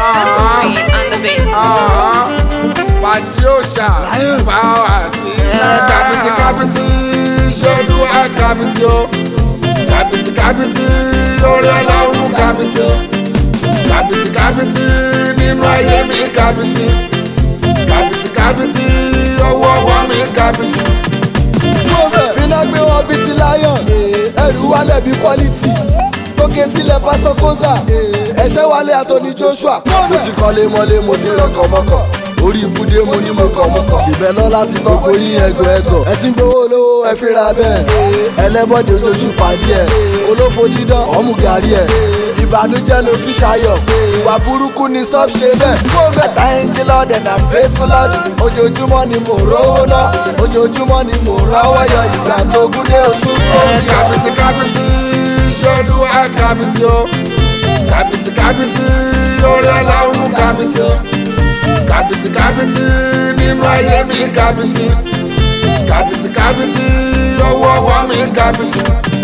Queen on the beat. pàdé òòṣà bá wà sí. kábìtì kábìtì ṣolú ẹ kábìtì o. kábìtì kábìtì orí ọlọ́run kábìtì. kábìtì kábìtì nínú ayé mi kábìtì. kábìtì kábìtì owó ọwọ́ mi kábìtì. finá gbé wọn bíi ti lion ẹrù wálẹ̀ bíi quality tókè sílẹ̀ pásítọ̀ kóza ẹ̀ṣẹ́ wálé àtọ́ni joshua mo ti kọ́lé mọ́lé mo ti rọkọ̀ mọ́kọ̀ orí ibùdó mo ní mọ̀kànmọ́kàn ṣìbẹ̀ lọ láti tọ́kọ yín ẹgọ ẹgọ ẹ ti ń gbowó lówó ẹ fi ra bẹ́ẹ̀ ẹlẹ́bọ̀dé ojojú pàdé ẹ̀ olófo dídán ọ̀mù gàrí ẹ̀ ìbànújẹ́ ló fi ṣayọ̀ ìwà burúkú ni stop ṣe bẹ́ẹ̀ àtàyìnkí lọ́dẹ̀ na grateful lord ojoojúmọ́ ni mo rówó ná ojoojúmọ́ ni mo rọ́wọ́ yọ ìgbà tó gún dé oṣù tó ń yọ. kábìtì kábìtì ṣolú ẹ kábìtì o. kábìtì kábìtì orí ọlọ́run kábìtì o. kábìtì kábìtì nínú ayé mi kábìtì. kábìtì kábìtì owó ọwọ́ mi kábìtì.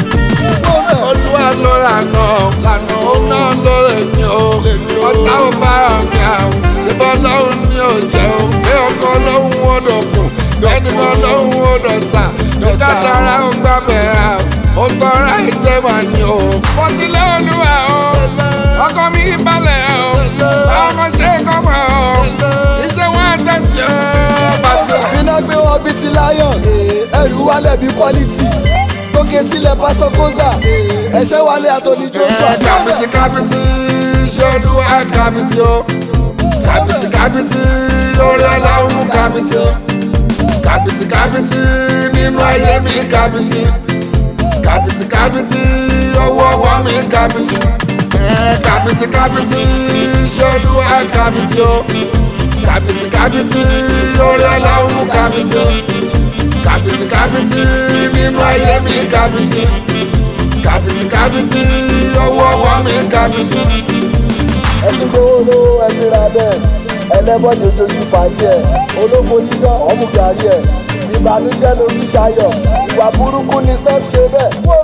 olúwa ló lànà lànà ó náà ló lè ní o. ọ̀tá ò bá mi àwọn ṣùgbọ́n ọlọ́run ní òjẹ́ o. pé ọkọ ọlọ́run ó dọ̀kun bẹ́ẹ̀ni ọlọ́run ó dọ̀sà. ìdájọ́ra ń gbà bẹ̀rẹ̀ o. ó tọ́ra ìjẹba ni o. mo ti lé olúwa o. ọkọ mi balẹ̀ o. ọmọ ṣe kọ́mọ o. iṣẹ́ wọn tẹ̀sí o. pàṣẹ. finá gbé wọn bíi ti lion ẹrù wálẹ̀ bíi quality tókè sílẹ̀ pásítọ̀ kóza ẹ̀ṣẹ́ wálé àtọ́ni joshua. kábìtì kábìtì ṣolú ẹ kábìtì o. kábìtì kábìtì orí ọlọ́run kábìtì o. kábìtì kábìtì nínú ayé mi kábìtì. kábìtì kábìtì owó ọwọ́ mi kábìtì. kábìtì kábìtì ṣolú ẹ kábìtì o. kábìtì kábìtì orí ọlọ́run kábìtì o. kábìtì kábìtì nínú ayé mi kábìtì kábìtì kábìtì owó ọwọ́ mi kábìtì. ẹ ti gbowó lówó ẹ fi ra bẹ́ẹ̀ ẹlẹ́bọ̀dé ojojú pàdé ẹ̀ olófo dídán ọ̀mù gàrí ẹ̀ ìbànújẹ́ ló fi ṣayọ̀ ìwà burúkú ni stop ṣe bẹ́ẹ̀.